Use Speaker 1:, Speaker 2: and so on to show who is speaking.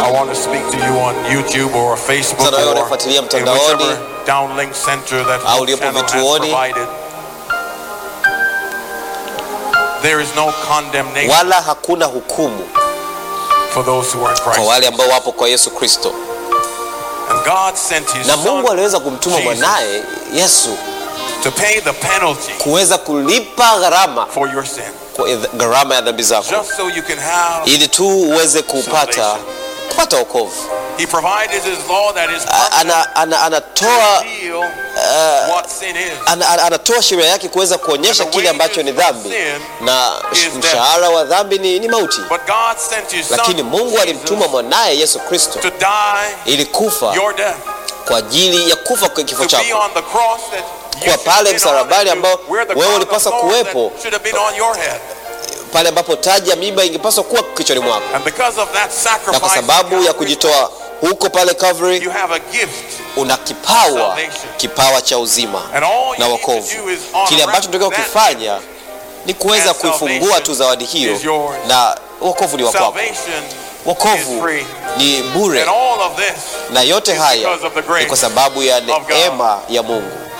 Speaker 1: I want to speak to you on YouTube or Facebook
Speaker 2: Sana wewe
Speaker 1: or
Speaker 2: unafuatilia
Speaker 1: in
Speaker 2: mtandaoni,
Speaker 1: whichever downlink center that
Speaker 2: au
Speaker 1: Hope
Speaker 2: uliopo
Speaker 1: Channel has
Speaker 2: vituoni.
Speaker 1: provided. There is no condemnation
Speaker 2: wala hakuna hukumu
Speaker 1: for those who are in
Speaker 2: kwa
Speaker 1: Christ.
Speaker 2: wale ambao wapo kwa Yesu Kristo,
Speaker 1: And God sent his
Speaker 2: na Mungu
Speaker 1: son
Speaker 2: aliweza kumtuma
Speaker 1: Jesus
Speaker 2: mwanaye Yesu
Speaker 1: to pay the penalty
Speaker 2: kuweza kulipa gharama
Speaker 1: for your sin.
Speaker 2: kwa gharama ya dhambi zako,
Speaker 1: Just so you can have
Speaker 2: ili tu uweze kupata kupata wokovu.
Speaker 1: he provided his law that is
Speaker 2: A-
Speaker 1: perfect
Speaker 2: Ana, ana,
Speaker 1: to
Speaker 2: anatoa
Speaker 1: reveal what sin is.
Speaker 2: ana, ana, anatoa sheria yake kuweza kuonyesha kile ambacho ni dhambi, na mshahara wa dhambi ni, ni mauti.
Speaker 1: But God sent his son
Speaker 2: Lakini Mungu alimtuma
Speaker 1: Jesus,
Speaker 2: mwanaye Yesu Kristo
Speaker 1: to die
Speaker 2: ili kufa
Speaker 1: your death.
Speaker 2: kwa ajili ya kufa kwa kifo
Speaker 1: To be
Speaker 2: chako,
Speaker 1: on the cross that you
Speaker 2: Kuwa
Speaker 1: should
Speaker 2: pale
Speaker 1: have been
Speaker 2: msalabani
Speaker 1: on, and
Speaker 2: ambao
Speaker 1: to wear the
Speaker 2: wewe
Speaker 1: crown of
Speaker 2: ulipaswa
Speaker 1: thorns
Speaker 2: kuwepo.
Speaker 1: that should have been on your head.
Speaker 2: pale ambapo taji ya miiba ingepaswa kuwa kichwani mwako,
Speaker 1: And because of that
Speaker 2: na kwa
Speaker 1: sacrifice,
Speaker 2: sababu ya kujitoa huko pale Calvary,
Speaker 1: you have a gift.
Speaker 2: una kipawa kipawa cha uzima
Speaker 1: And all you
Speaker 2: na
Speaker 1: need to
Speaker 2: wokovu.
Speaker 1: do is honor
Speaker 2: Kile ambacho tunatakiwa
Speaker 1: that
Speaker 2: kufanya ni kuweza
Speaker 1: And
Speaker 2: kuifungua
Speaker 1: salvation
Speaker 2: tu zawadi hiyo,
Speaker 1: is yours.
Speaker 2: na wokovu ni wa kwako.
Speaker 1: Salvation
Speaker 2: Wokovu
Speaker 1: is free.
Speaker 2: ni bure,
Speaker 1: And all of this
Speaker 2: na yote
Speaker 1: is
Speaker 2: haya
Speaker 1: because of the grace
Speaker 2: ni kwa sababu ya
Speaker 1: of God.
Speaker 2: neema ya Mungu.